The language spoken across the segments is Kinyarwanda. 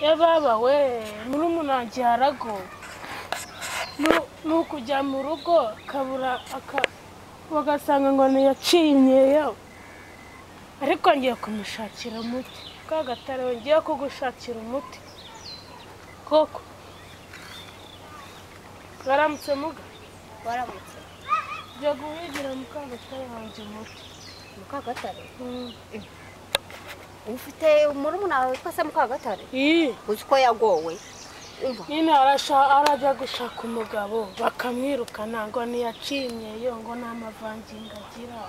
ya baba we murumuna harago ni ukujya mu rugo kabura bagasanga ngo ntiyaciye imyeyo ariko ngiye kumushakira umuti kagatare we ngiye kugushakira umuti koko waramutse muga waramutse jya guhigira mukagatare wanjye umuti mukagatare ufite murumuna wawe witwa se mukagatare iyi uzi ko yagowe umva nyine arasha- arajya gushaka umugabo bakamwirukana ngo ntiyaciye imyeyo ngo nta mavangingo agira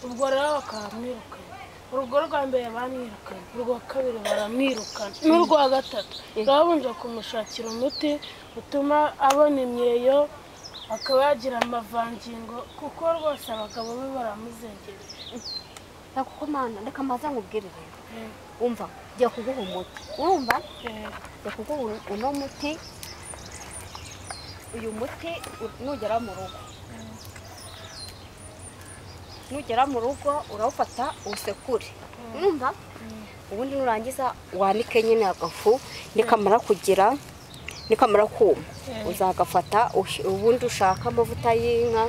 ubwo rero bakamwirukana urwo rwa mbere bamwirukanye urwa kabiri baramwirukana n'urwa gatatu babanje kumushakira umuti utuma abona imyeyo akaba yagira amavangingo kuko rwose abagabo be baramuzengera kuko mana reka maze nkubwire rero umva ngiye kuguha umuti urumva ngiye kuguha uno- uno muti uyu muti u- nugera mu rugo nugera mu rugo urawufata usekure urumva ubundi nurangiza wanike nyine agafu nikamara kugira nikamara kuma Mm. uzagafata ush- ubundi ushaka amavuta y'inka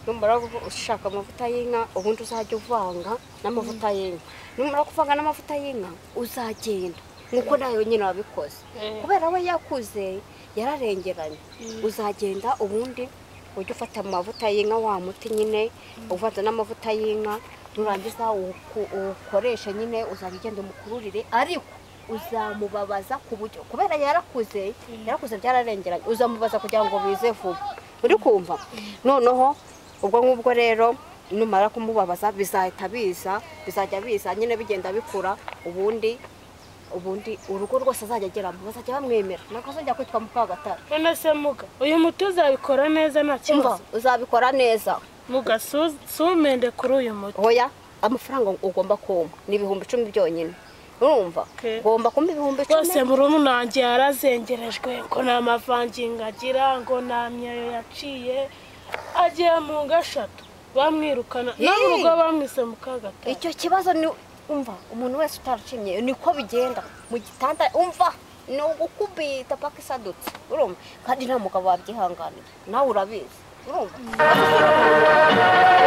numara ushaka amavuta y'inka ubundi uzajya uvanga n'amavuta y'inka numara kuvanga n'amavuta y'inka uzagenda nk'uko nayo nyine wabikoze Mm. kubera we yakuze yararengeranye Mm. uzagenda ubundi ujya ufata amavuta y'inka wa muti nyine uvanze n'amavuta y'inka nurangiza uwuko- uwukoreshe nyine uzajya ugenda umukururire ariko uzamubabaza ku buryo kubera yarakuze yarakuze byararengeranye uzamubaza kugira ngo bize vuba uri kumva noneho ubwo ngubwo rero numara kumubabaza bizahita biza bizajya biza nyine bigenda bikura ubundi ubundi urugo rwose azajya ageramo bazajya bamwemera ntabwo azajya kwitwa mukagatare none se muga uyu muti uzabikora neza nta umva kibazo uzabikora neza muga su- sumende kuri uyu muti hoya amafaranga ugomba kumpa ni ibihumbi icumi byonyine urumva Okay. ugomba kumpa ibihumbi rwose icumi murumuna wanjye yarazengerejwe ngo nta mavangingo agira ngo nta myeyo yaciye agiye mu ngo eshatu bamwirukana no mu Yee! rugo bamwise mu kagatari icyo kibazo ni umva umuntu wese utaracinye niko bigenda mu gitanda umva ni ugukubita paka isadutse urumva kandi nta mugabo wabyihanganira nawe urabizi urumva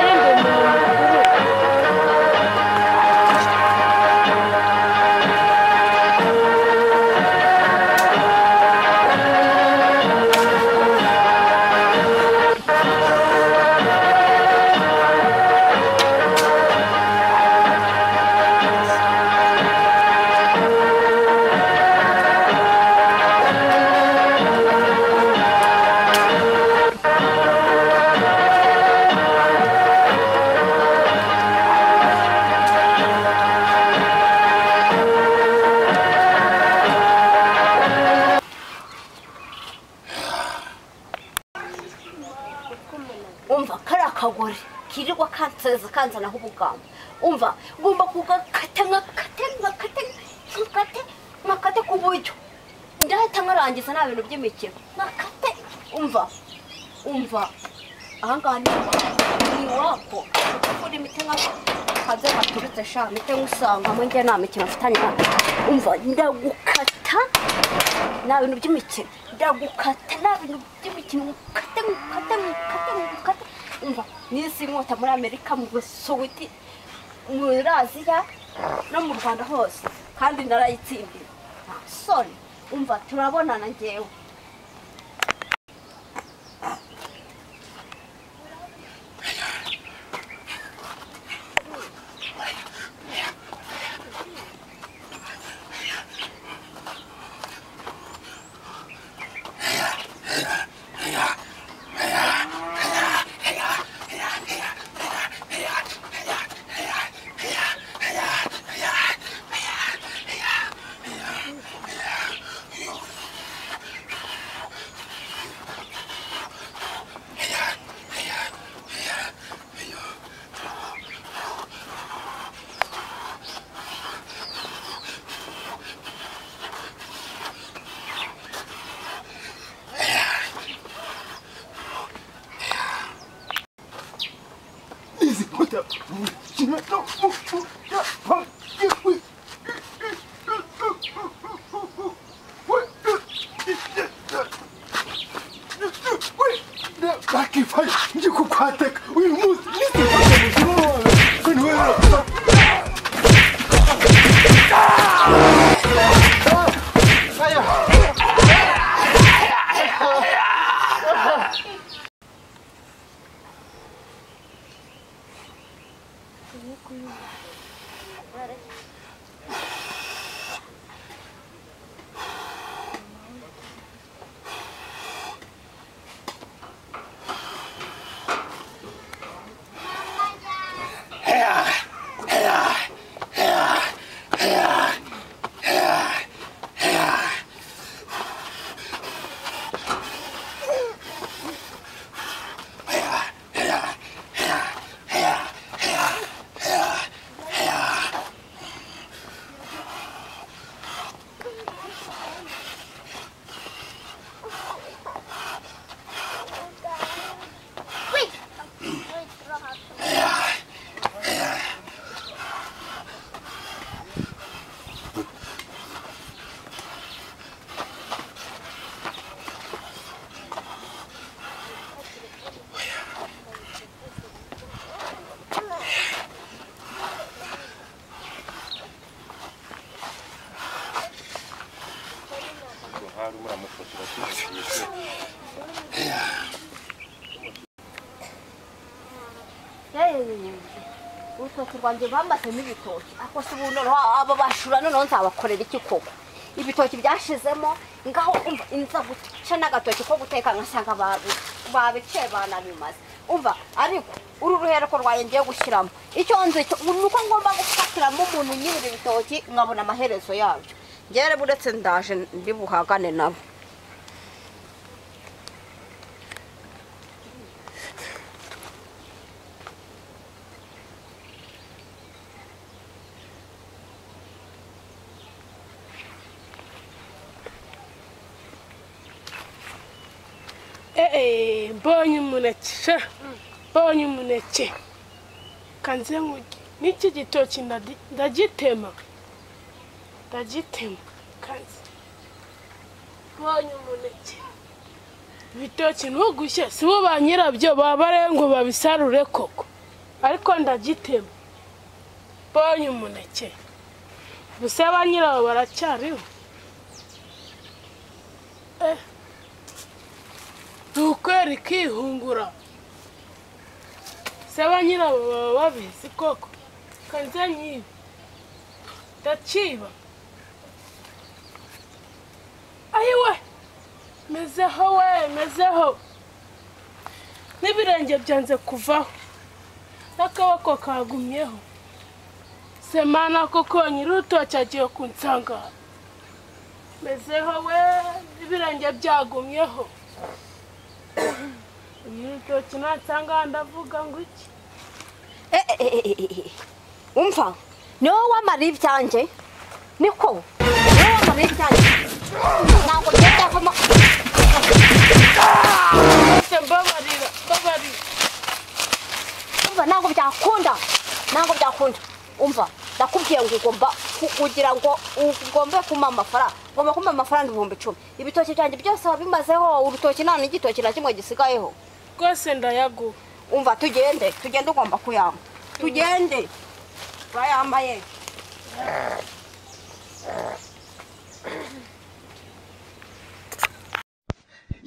Yenda umuntu mukuru. umva kariya kagore kirirwa kanseza kanzanaho ubugamba umva ngomba kugakata nkakate nkakate nkakate nkakate ku buryo ndahita nkarangiza nta bintu by'imikino nkakate umva umva ahangaha ni iwa- ni iwako ukora imiti nka kaze gaturutse sha mite nk'usangamo njye nta mikino mfitanye umva ndagukata nta bintu by'imikino ndagukata nta bintu by'imikino ngukate ngukate ngukate ngukate umva n'isi inkota muri amerika mu busuwiti muri aziya no mu rwanda hose kandi narayitsindiye nta soni umva turabonana ngewe Easy, put that. She went, no, oh, oh, yeah, oh, yeah, we. ndwara hari muramufasha kwishyura urutoki rwanjye bamasemo ibitoki ariko si ubu noneho aba bashura noneho nzabakorera iki koko ibitoki byashizemo ngaho umva inza guca n'agatoki ko guteka ngasanga babi- babiciye banabimaze umva ariko uru ruhereko rwaye ngiye gushyiramo icyo nzi cyo ni uko ngomba gufatiramo umuntu nyiri ibi bitoki nkabona amaherezo yabyo ngere buretse ndaje ndibuhagane nabo eee mbonye umuneke sha mbonye umuneke kanze nkurye n'iki gitoki ndadi- ndagitema ndagitema kanze mbonye umuneke ibitoki ntugushye si bo ba nyirabyo baba ari ngo babisarure koko ariko ndagitema mbonye umuneke gusa ba nyirabo baracyariho eh tukwera ikihungura se ba nyirabo baba babizi koko kanze nyibi ndaciba ayiwe mezeho we mezeho n'ibirenge byanze kuvaho n'akaboko kagumyeho semana koko nyirurutoki agiye kunsanga mezeho we n'ibirenge byagumyeho urutoki nansanga ndavuga ngo iki Eh, eh, eh, eh, eh, eh. umva ni wowe wamara ibyanjye niko ni wowe wamara ibyanjye ntabwo byajyavamo ese mbabarira mbabarira umva ntabwo byakunda ntabwo byakunda umva ndakubwiye ngo ugomba ku- kugira ngo ugombe kumpa amafaranga ugomba kumpa amafaranga ibihumbi icumi ibitoki byanjye byose wabimazeho urutoki nta n'igitoki na kimwe gisigayeho rwose ndayaguha umva tugende tugende ugomba kuyamba tugende urayambaye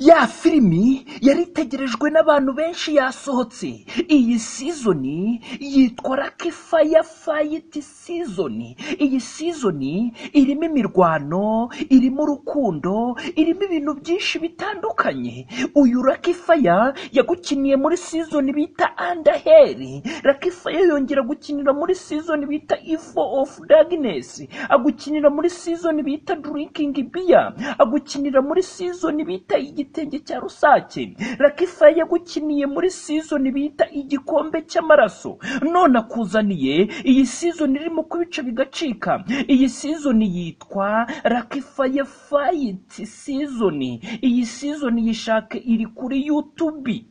ya filimi yari itegerejwe n'abantu benshi yasohotse iyi sizoni yitwa raki faya fayiti sizoni iyi sizoni irimo imirwano irimo urukundo irimo ibintu byinshi bitandukanye uyu raki faya yagukiniye muri sizoni bita andaheri raki faya yongera gukinira muri sizoni bita ifo ofu daginesi agukinira muri sizoni bita durikingi biya agukinira muri sizoni bita igitenge cya rusake rakifa yagukiniye muri sizoni bita igikombe cy'amaraso none akuzaniye iyi sizoni irimo ko ibice bigacika iyi sizoni yitwa rakifa ya fayiti sizoni iyi sizoni yishake iri kuri yutubi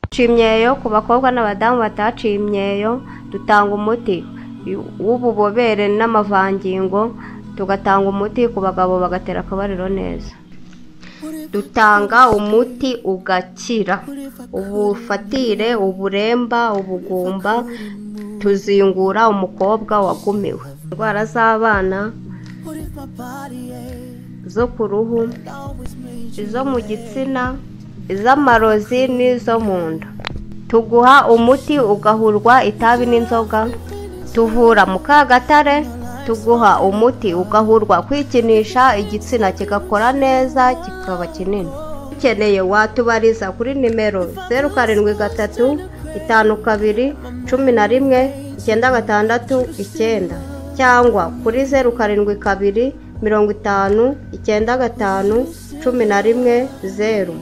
Guciye imyeyo ku bakobwa n'abadamu bataciye imyeyo dutanga umuti w'ububobere n'amavangingo tugatanga umuti ku bagabo bagatera akabariro neza dutanga umuti ugakira ubufatire uburemba ubugumba tuzingura umukobwa wagumiwe indwara z'abana zo ku ruhu izo mu gitsina iz'amarozi n'izo mu nda tuguha umuti ugahurwa itabi n'inzoga tuvura mu kagatare tuguha umuti ugahurwa kwikinisha igitsina kigakora neza kikaba kinini ukeneye watubariza kuri nimero zeru karindwi gatatu itanu kabiri cumi na rimwe icyenda gatandatu icyenda cyangwa kuri zeru karindwi kabiri mirongo itanu icyenda gatanu cumi na rimwe zeru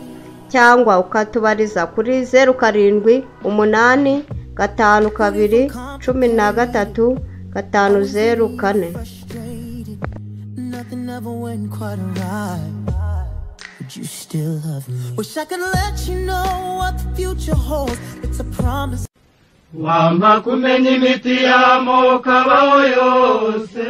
cyangwa ukatubariza kuri zeru karindwi umunani gatanu kabiri cumi na gatatu gatanu zeru kane frustrated. Nothing ever went quite right. But you still love me. Wish I could let you know what the future holds. It's a promise. wampa kumenya imiti y'amoko abaho yose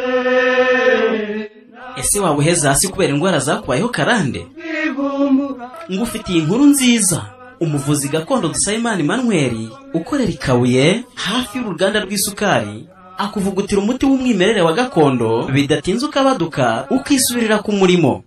ese waba uheze hasi kubera indwara zakubayeho karande ivumbura ngufitiye inkuru nziza umuvuzi gakondo dusabimana manweri ukorera i kabuye hafi y'uruganda rw'isukari akuvugutira umuti w'umwimerere wa gakondo bidatinze ukabaduka ukisubirira ku murimo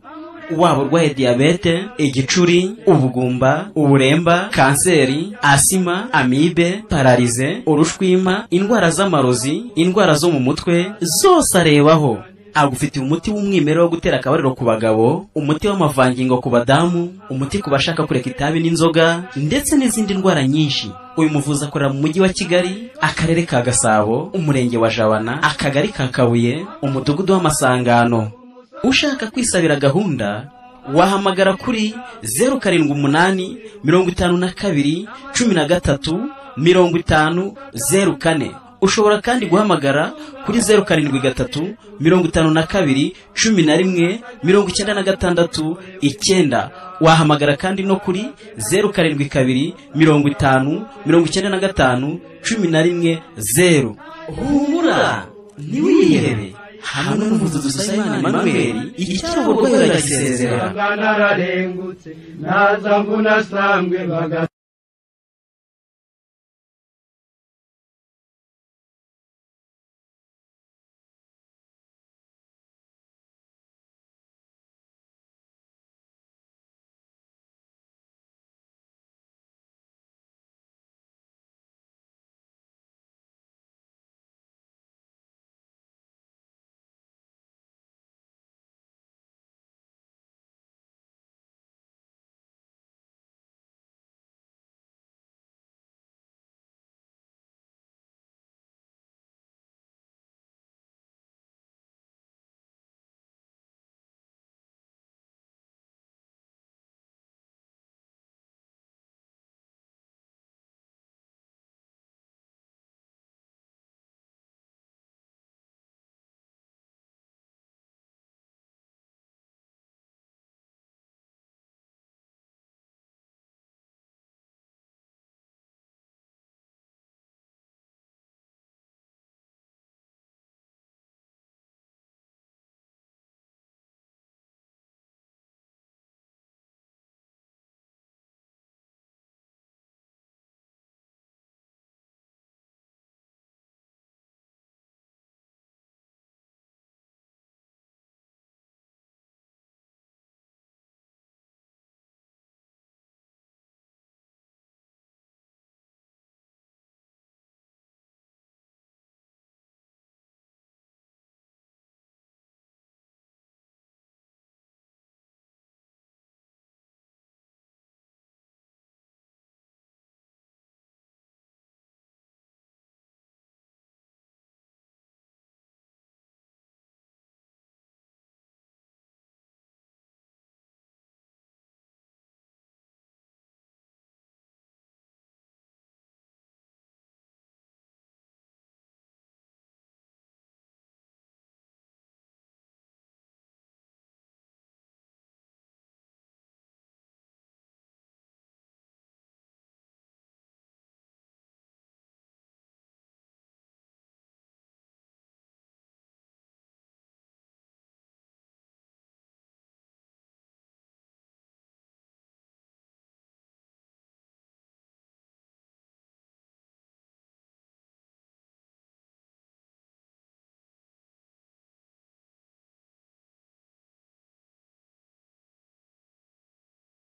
waba urwaye diyabete igicuri ubugumba uburemba kanseri asima amibe pararize urushwima indwara z'amarozi indwara zo mu mutwe zose arebaho agufitiye umuti w'umwimerere wo gutera akabariro ku bagabo umuti w'amavangingo ku badamu umuti ku bashaka kureka itabi n'inzoga ndetse n'izindi ndwara nyinshi uyu muvuzi akorera mu mujyi wa kigali akarere ka gasabo umurenge wa jabana akagari ka kabuye umudugudu w'amasangano ushaka kwisabira gahunda wahamagara kuri zeru karindwi umunani mirongo itanu na kabiri cumi na gatatu mirongo itanu zeru kane ushobora kandi guhamagara kuri zeru karindwi gatatu mirongo itanu na kabiri cumi na rimwe mirongo icyenda na gatandatu icyenda wahamagara kandi no kuri zeru karindwi kabiri mirongo itanu mirongo icyenda na gatanu cumi na rimwe zeru humura ntiwihebe hamwe n'umuvuduko dusayimana manweri icyabo urwaye uragisezera nararengutse naza mbona sambwe baga